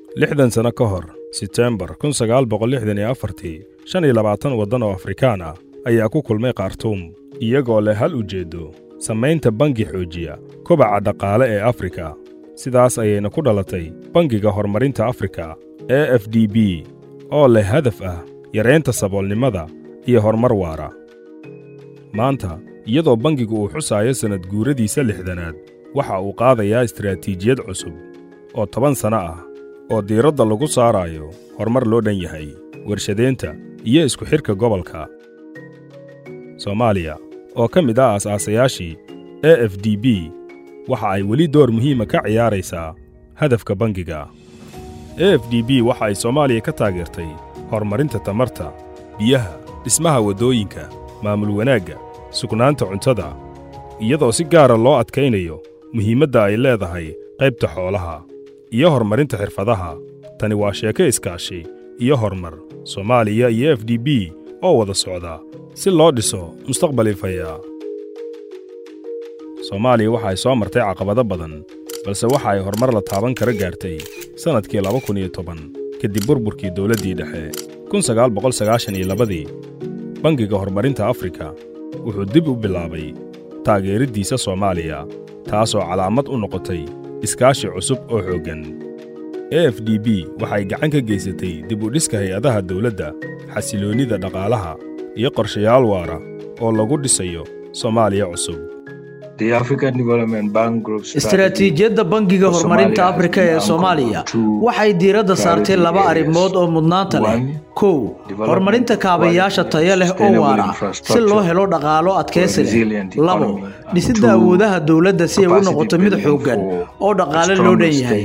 lixdan sano ka hor setembar kun sagaal boqol lixdan iyo afartii shan iyo labaatan waddan oo afrikaan ah ayaa ku kulmay khartuum iyagoo leh hal ujeeddo samaynta bangi xoojiya kobaca dhaqaale ee afrika sidaas ayayna ku dhalatay bangiga horumarinta afrika e f d b oo leh hadaf ah yaraynta saboolnimada iyo horumar waara maanta iyadoo bangigu uu xusaayo sannad guuradiisa lixdanaad waxa uu qaadayaa istaraatiijiyad cusub oo toban sanno ah oo diiradda lagu saaraayo horumar loo dhan yahay warshadaynta iyo isku xidhka gobolka soomaaliya oo ka mid ah aas-aasayaashii e f d b waxa ay weli door muhiima ka ciyaaraysaa hadafka bangiga e f d b waxa ay soomaaliya ka taageertay horumarinta tamarta biyaha dhismaha waddooyinka maamul wanaagga sugnaanta cuntada iyadoo si gaara loo adkaynayo muhiimadda ay leedahay qaybta xoolaha iyo horumarinta xirfadaha tani waa sheeko iskaashi iyo horumar soomaaliya iyo f d b oo wada socda si loo dhiso mustaqbal ifaya soomaaliya waxa ay soo martay caqabado badan balse waxa ay horumar la taaban kara gaartay sannadkii laba kun iyo toban kadib burburkii dowladdii dhexe kun sagaal boqol sagaashan iyo labadii bangiga horumarinta afrika wuxuu dib u bilaabay taageeriddiisa soomaaliya taasoo calaamad u noqotay iskaashi cusub oo xooggan e f d b waxay gacan ka geysatay dib u dhiska hay-adaha dawladda xasiloonnida dhaqaalaha iyo qorshayaal waara oo lagu dhisayo soomaaliya cusub istaraatiijiyadda bangiga horumarinta afrika ee soomaaliya waxay diiradda saartay laba arrimood oo mudnaanta leh kow horumarinta kaabayaasha tayo leh oo waara si loo helo dhaqaalo adkaysi leh labo dhisidda awoodaha dowladda si ay u noqoto mid xooggan oo dhaqaale loo dhan yahay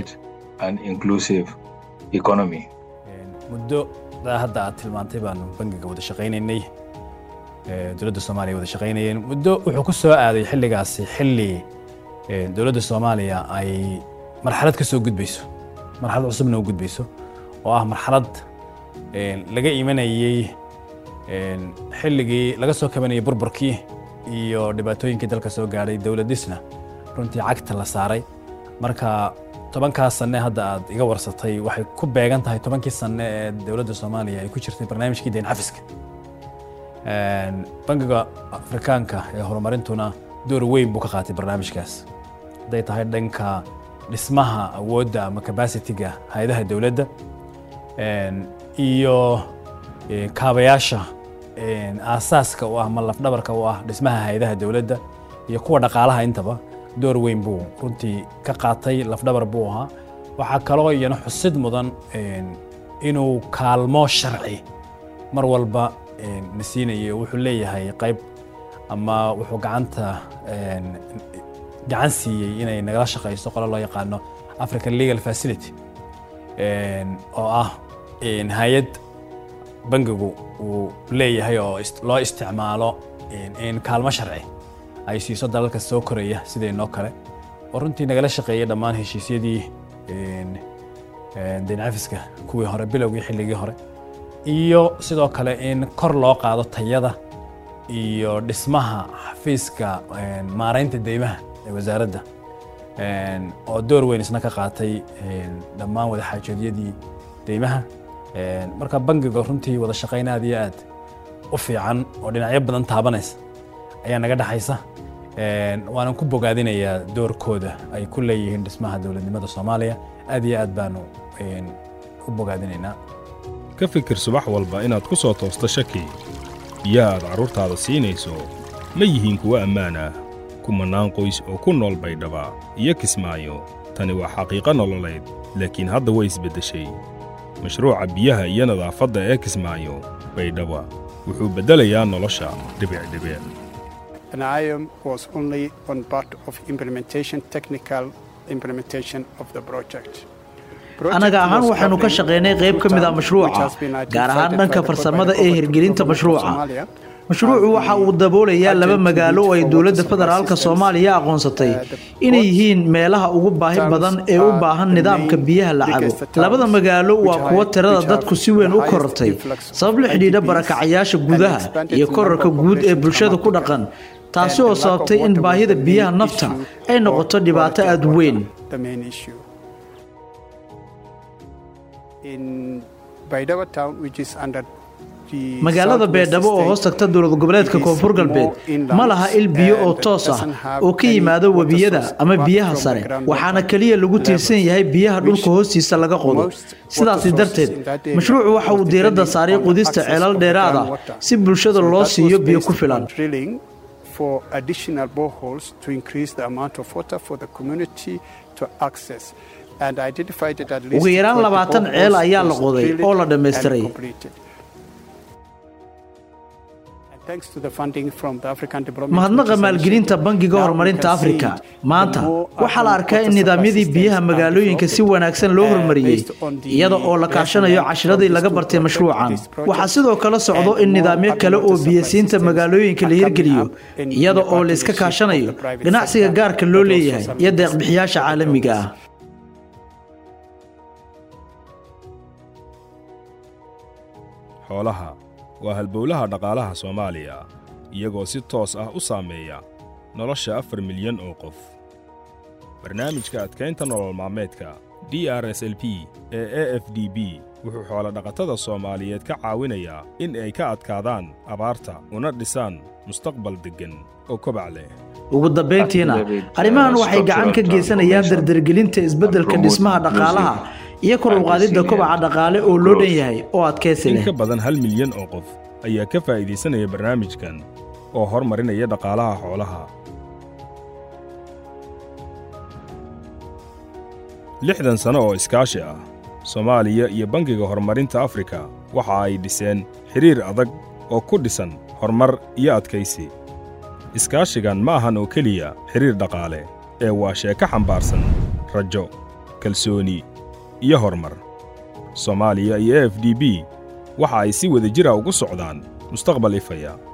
muddo hadda aad tilmaantay baanu bangiga wada shaqaynaynay dowladda soomaaliya wada shaqaynayeen muddo wuxuu ku soo aaday xilligaasi xilli dowladda soomaaliya ay marxalad ka soo gudbayso marxalad cusubna u gudbayso oo ah marxalad laga imanayey xilligii laga soo kabanayay burburkii iyo dhibaatooyinkii dalka soo gaadhay dowladisna runtii cagta la saaray marka tobankaas sanne hadda aad iga warsatay waxay ku beegan tahay tobankii sanne ee dowladda soomaaliya ay ku jirtay barnaamijkii deyn xafiska bangiga afrikaanka ee horumarintuna door weyn buu ka qaatay barnaamijkaas hadday tahay dhanka dhismaha awoodda ama cabacitiga hay-adaha dowladda iyo kaabayaasha aasaaska u ah ama lafdhabarka u ah dhismaha hay-adaha dowladda iyo kuwa dhaqaalaha intaba door weyn buu runtii ka qaatay lafdhabar buu ahaa waxaa kaloo iyana xusid mudan inuu kaalmo sharci mar walba na siinayay wuxuu leeyahay qayb ama wuxuu gacanta gacan siiyey inay nagala shaqayso qolo loo yaqaano african legal facility oo ah hay-ad bangigu uu leeyahay oo loo isticmaalo in kaalmo sharci ay siiso dalalka soo koraya sidaynoo kale oo runtii nagala shaqeeyay dhammaan heshiisyadii deyn cafiska kuwii hore bilowgii xilligii hore iyo sidoo kale in kor loo qaado tayada iyo dhismaha xafiiska maaraynta deymaha ee wasaaradda oo door weyn isna ka qaatay dhammaan wadaxaajoodyadii deymaha marka bangiga runtii wada shaqayn aad iyo aad u fiican oo dhinacyo badan taabanaysa ayaa naga dhexaysa waanan ku bogaadinayaa doorkooda ay ku leeyihiin dhismaha dowladnimada soomaaliya aad iyo aad baanu u bogaadinaynaa ka fikir subax walba inaad ku soo toosto shaki biyaha aad carruurtaada siinayso ma yihiin kuwo ammaan ah kumannaan qoys oo ku nool baydhaba iyo kismaayo tani waa xaqiiqo nololeed laakiin hadda way isbeddeshay mashruuca biyaha iyo nadaafadda ee kismaayo baydhaba wuxuu beddelayaa nolosha dhibicdhibic anaga ahaan waxaanu ka shaqaynay qayb ka mid a mashruuca gaar ahaan dhanka farsamada ee hirgelinta mashruuca mashruucu waxa uu daboolayaa laba magaalo oo ay dowladda federaalka soomaaliya aqoonsatay inay yihiin meelaha ugu baahi badan ee u baahan nidaamka biyaha la cabo labada magaalo waa kuwo tirada dadku si weyn u korortay sabab la xidhiidha barakacayaasha gudaha iyo korarka guud ee bulshada ku dhaqan taasi oo sababtay in baahida biyaha nafta ay noqoto dhibaato aada weyn magaalada beedhabo oo hoos tagta dowlad goboleedka koonfur galbeed ma laha il biyo oo toos ah oo ka yimaado webiyada ama biyaha sare waxaana keliya lagu tiirsan yahay biyaha dhulka hoostiisa laga qodo sidaasi darteed mashruucu waxa uu diiradda saaray qudista ceelal dheeraad ah si bulshada loo siiyo biyo ku filan ugu yaraan labaatan ceel ayaa la qoday oo la dhammaystiray mahadnaqa maalgelinta bangiga horumarinta afrika maanta waxaa la arkaa in nidaamyadii biyaha magaalooyinka si wanaagsan loo horumariyey iyada oo la kaashanayo cashiradii laga bartay mashruucan waxaa sidoo kale socdo in nidaamyo kale oo biyasiinta magaalooyinka la hirgeliyo iyada oo la iska kaashanayo ganacsiga gaarka loo leeyahay iyo deeqbixiyaasha caalamiga ah xoolaha waa halbowlaha dhaqaalaha soomaaliya iyagoo si toos ah u saameeya nolosha afar milyan oo qof barnaamijka adkaynta nolol maalmeedka d r s l p ee e f d b wuxuu xoolodhaqatada soomaaliyeed ka caawinayaa in ay ka adkaadaan abaarta una dhisaan mustaqbal deggan oo kobac leh ugu dambayntiina arrimahan waxay gacan ka geysanayaan dardargelinta isbeddelka dhismaha dhaqaalaha iyo kor uqaadidda kobaca dhaqaale oo loo dhan yahay oo adkaysi leh in ka badan hal milyan oo qof ayaa ka faa'iidaysanaya barnaamijkan oo hormarinaya dhaqaalaha xoolaha lixdan sano oo iskaashi ah soomaaliya iyo bangiga horumarinta afrika waxa ay dhiseen xidhiir adag oo ku dhisan horumar iyo adkaysi iskaashigan ma ahan oo keliya xidhiir dhaqaale ee waa sheeko xambaarsan rajo kalsooni iyo horumar soomaaliya iyo e f d b waxa ay si wada jira ugu socdaan mustaqbal ifaya